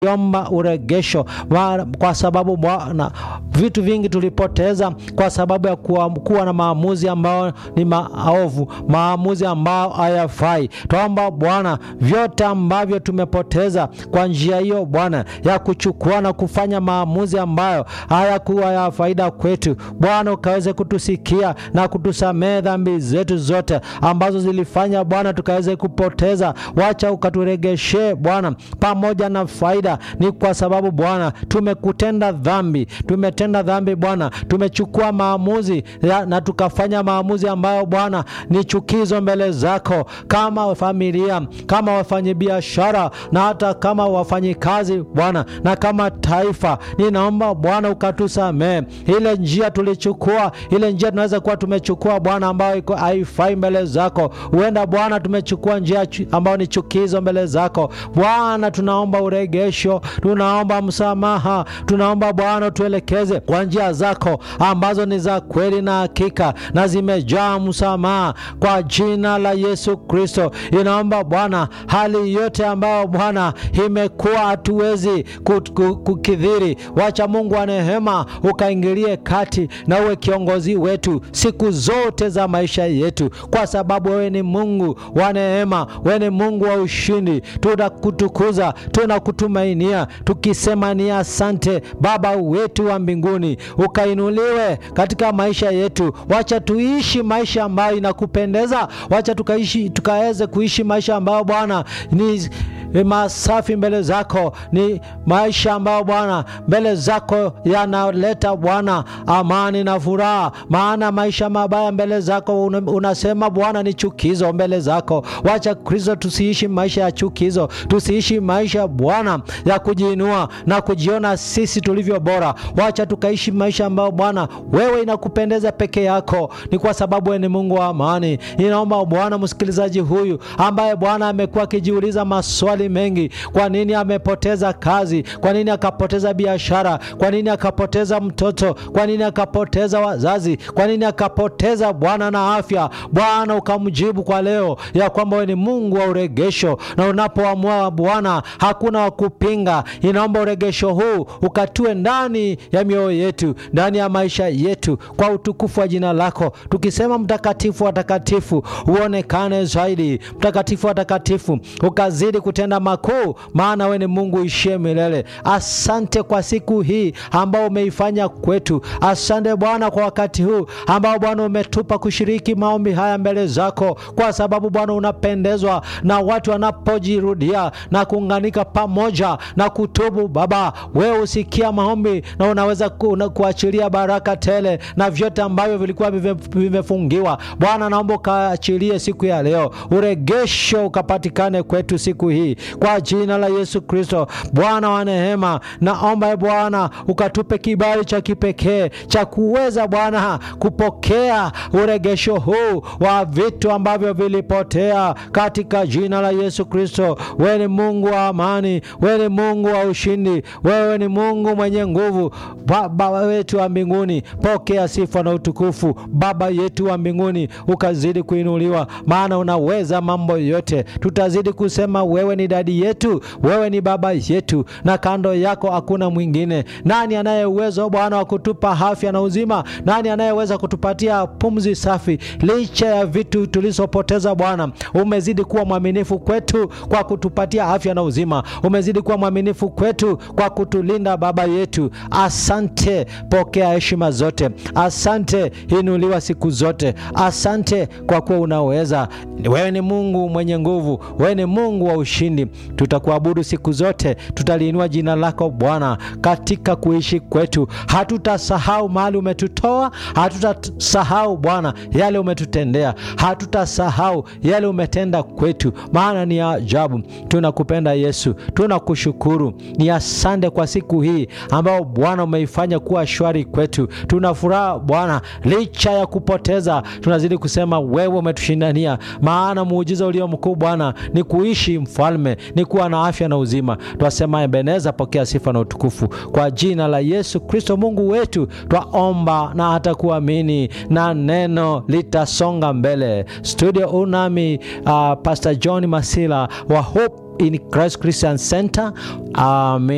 omba uregesho Wa- kwa sababu Bwana, vitu vingi tulipoteza kwa sababu ya kuwa, kuwa na maamuzi ambayo ni maovu, maamuzi ambayo hayafai. Twaomba Bwana, vyote ambavyo tumepoteza kwa njia hiyo Bwana ya kuchukua na kufanya maamuzi ambayo hayakuwa ya faida kwetu, Bwana ukaweze kutusikia na kutusamehe dhambi zetu zote ambazo zilifanya Bwana tukaweze kupoteza. Wacha ukaturegeshe Bwana pamoja na faida. Ni kwa sababu Bwana tumekutenda dhambi, tumetenda dhambi Bwana, tumechukua maamuzi ya, na tukafanya maamuzi ambayo Bwana ni chukizo mbele zako, kama familia, kama wafanyabiashara na hata kama wafanyikazi Bwana, na kama taifa. Ninaomba Bwana ukatusamehe ile njia tulichukua, ile njia tunaweza kuwa tumechukua Bwana ambayo iko haifai mbele zako. Huenda Bwana tumechukua njia chu- ambayo ni chukizo mbele zako Bwana, tunaomba uregesho, tunaomba msamaha, tunaomba Bwana tuelekeze kwa njia zako ambazo ni za kweli na hakika na zimejaa msamaha kwa jina la Yesu Kristo. Inaomba Bwana hali yote ambayo Bwana imekuwa hatuwezi ku- ku- kukidhiri, wacha Mungu wa rehema ukaingilie kati na uwe kiongozi wetu siku zote za maisha yetu, kwa sababu wewe ni Mungu wa neema, wewe ni Mungu wa ushindi. Tunakutukuza, tunakutumainia tukisema ni asante Baba wetu wa mbinguni, ukainuliwe katika maisha yetu. Wacha tuishi maisha ambayo inakupendeza, wacha tukaishi tukaweze kuishi maisha ambayo Bwana ni ni masafi mbele zako, ni maisha ambayo Bwana mbele zako yanaleta Bwana amani na furaha. Maana maisha mabaya mbele zako una- unasema Bwana ni chukizo mbele zako. Wacha Kristo, tusiishi maisha ya chukizo, tusiishi maisha Bwana ya kujiinua na kujiona sisi tulivyo bora. Wacha tukaishi maisha ambayo Bwana wewe inakupendeza peke yako, ni kwa sababu wewe ni Mungu wa amani. Ninaomba Bwana msikilizaji huyu ambaye Bwana amekuwa akijiuliza maswali mengi, kwa nini amepoteza kazi, kwa nini akapoteza biashara, kwa nini akapoteza mtoto, kwa nini akapoteza wazazi, kwa nini akapoteza Bwana na afya. Bwana ukamjibu kwa leo ya kwamba wewe ni Mungu wa uregesho, na unapoamua Bwana hakuna wa kupinga. Inaomba uregesho huu ukatue ndani ya mioyo yetu, ndani ya maisha yetu, kwa utukufu wa jina lako, tukisema mtakatifu wa takatifu uonekane zaidi, mtakatifu wa takatifu ukazidi kutenda makuu, maana wewe ni Mungu ishie milele. Asante kwa siku hii ambao umeifanya kwetu. Asante Bwana kwa wakati huu ambao Bwana umetupa kushiriki maombi haya mbele zako, kwa sababu Bwana unapendezwa na watu wanapojirudia na kuunganika pamoja na kutubu. Baba, wewe usikia maombi na unaweza ku, na kuachilia baraka tele na vyote ambavyo vilikuwa vive- vimefungiwa. Bwana, naomba ukaachilie siku ya leo, uregesho ukapatikane kwetu siku hii kwa jina la Yesu Kristo. Bwana wa neema, naomba e Bwana ukatupe kibali cha kipekee cha kuweza Bwana kupokea uregesho huu wa vitu ambavyo vilipotea katika jina la Yesu Kristo. Wewe ni Mungu wa amani, wewe ni Mungu wa ushindi, wewe ni Mungu mwenye nguvu. Baba wetu wa mbinguni, pokea sifa na utukufu. Baba yetu wa mbinguni, ukazidi kuinuliwa, maana unaweza mambo yote. Tutazidi kusema wewe ni dadi yetu, wewe ni baba yetu, na kando yako hakuna mwingine. Nani anaye uwezo Bwana wa kutupa afya na uzima? Nani anayeweza kutupatia pumzi safi licha ya vitu tulizopoteza? Bwana, umezidi kuwa mwaminifu kwetu kwa kutupatia afya na uzima. Umezidi kuwa mwaminifu kwetu kwa kutulinda, Baba yetu. Asante, pokea heshima zote. Asante, inuliwa siku zote. Asante kwa kuwa unaweza. Wewe ni Mungu mwenye nguvu, wewe ni Mungu wa ushindi. Tutakuabudu siku zote, tutaliinua jina lako Bwana katika kuishi kwetu. Hatutasahau mahali umetutoa, hatutasahau Bwana yale umetutendea, hatutasahau yale umetenda kwetu, maana ni ajabu. Tunakupenda Yesu, tunakushukuru. Ni asante kwa siku hii ambao Bwana umeifanya kuwa shwari kwetu. Tuna furaha Bwana, licha ya kupoteza, tunazidi kusema wewe umetushindania, maana muujiza ulio mkuu Bwana ni kuishi mfalme, ni kuwa na afya na uzima. Twasema Ebeneza, pokea sifa na utukufu kwa jina la Yesu Kristo Mungu wetu, twaomba na hata kuamini, na neno litasonga mbele. Studio unami uh, Pastor John Masila wa Hope in Christ Christian Center. Amen.